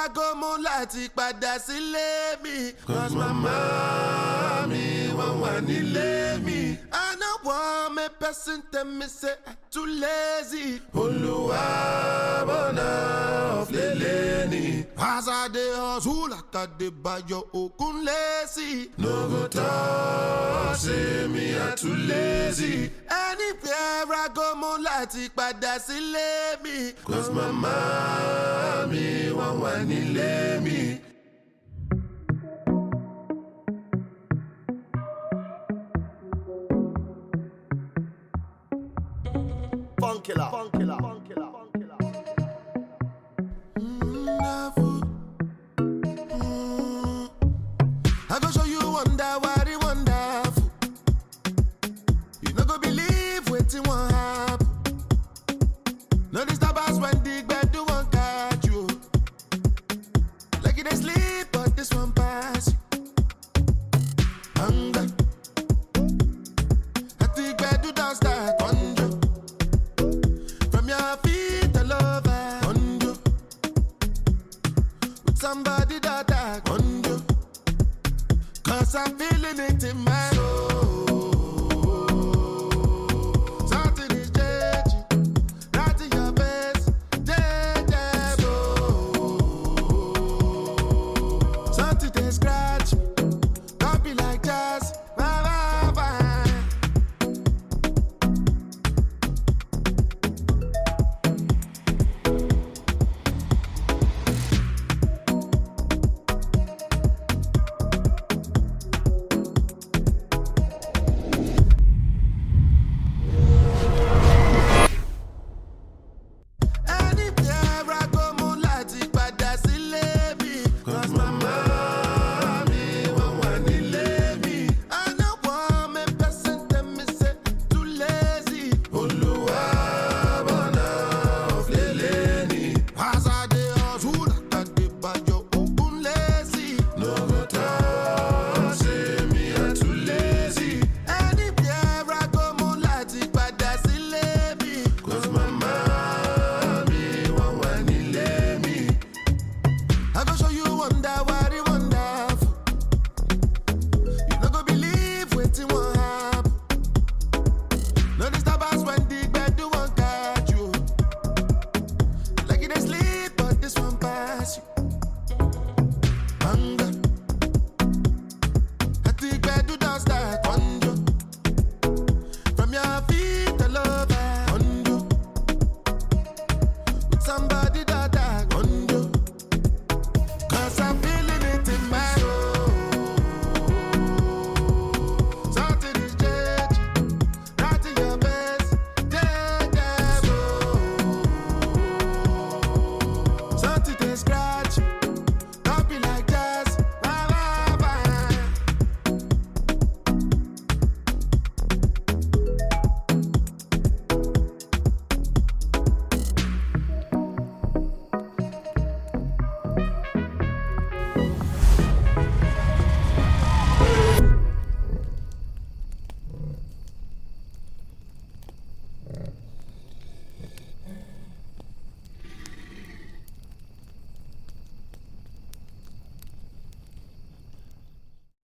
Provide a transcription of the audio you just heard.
ragomo láti padà sílé mi. Cause mama mi wọ́n wà nílé mi. I no want me person tell me say I too lazy. Olúwa bọ̀nà ọ̀flẹ̀lẹ̀ ni. As I dey hustle like I dey bayo okun lazy. No go talk say me I too lazy. Anywhere I go mo láti padà sílé mi. Cause mama mi wọ́n wà nílé mi. Funkilla. Funkilla. Funkilla. Funkilla. I go show you wonder what it wonderful. You no go believe wetin wan happen. No disturb us when the gbedu wan catch you. Like you dey sleep, but this one pass you. Hunger. At the gbedu don start conjure. From your feet all over conjure. With somebody that I conjure. Cause I'm feeling it in my